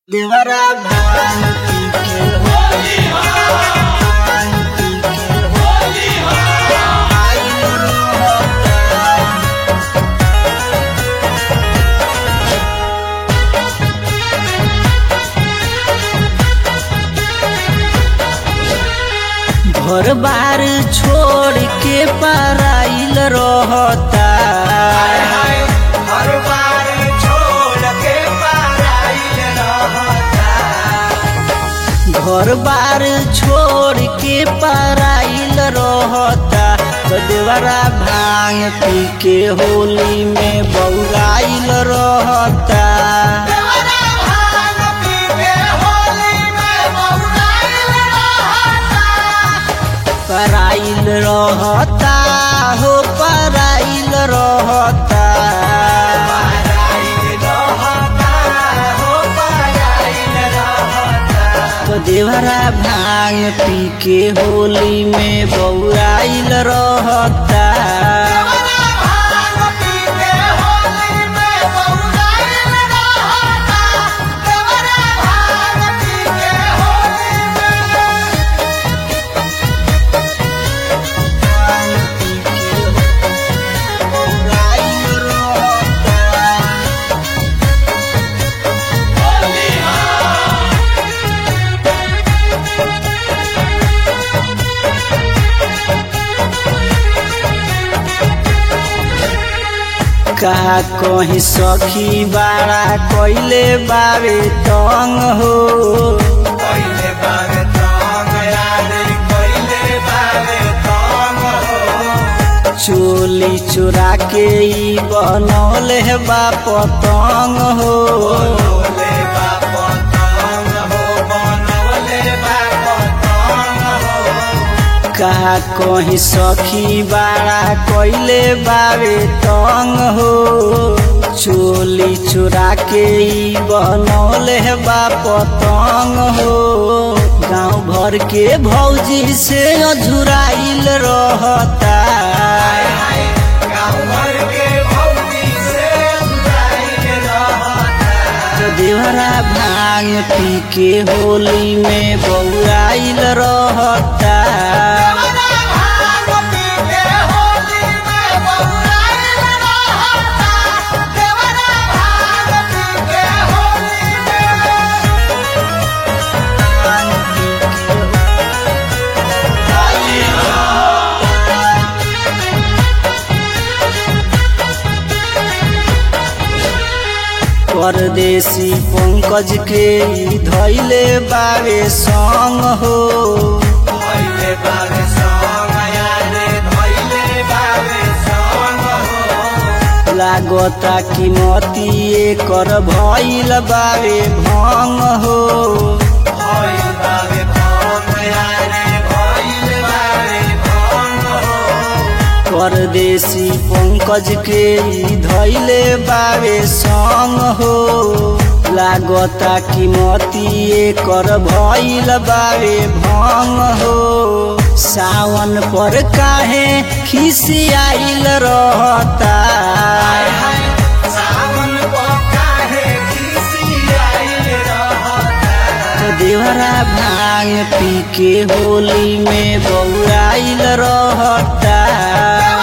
देवरा भान पी के होली भान पी के होली आइल रोता घर बार छोड़ के पराइल रहता हर बार छोड़ के पराइल रहता घर बार छोड़ के पराइल रहता तो देवरा भांग पी के होली में बौराइल रहता देवरा भांग पी के होली में बौराइल रहता पराइल रहता हो पराइल रहता पराइल रहता हो पराइल रहता तो देवरा भांग पी के होली में बौराइल रहता देवरा भांग पी के होली में बौराइल रहता देवरा भांग पी के होली में का कहीं सखी बाड़ा कैले बावे तंग हो पहिले बार तंग याद पहिले बार तंग हो चोली चुरा के ई बनौले बा पतंग हो बनवले बा पतंग हो बनवले बा पतंग हो का कहीं सखी बाड़ा कैले बावे तंग हो चोली चुरा के ई बनौले बा पतंग हो गांव भर के भौजी से अझुराइल रहता हाय गाँव भर के भौजी से जुदाइल रहता देवरा भांग पी के होली में बौराइल रहता देवरा भांग पी के होली में बौराइल रहता देवरा भांग पी के होली में परदेसी पंकज के ई धैले बावे संग हो भइले बारे संग यादे भइले बारे संग हो लागता कि मती एकर भइल बावे भंग हो भइल बारे भंग यादे भइल बारे भंग हो परदेसी पंकज के ई धैले बावे संग हो लागता कि मती एकर भइल बावे भंग हो सावन पर काहे खिसियाइल रहता सावन को काहे खिसियाइल रहता देवरा भांग पी के होली में बौराइल रहता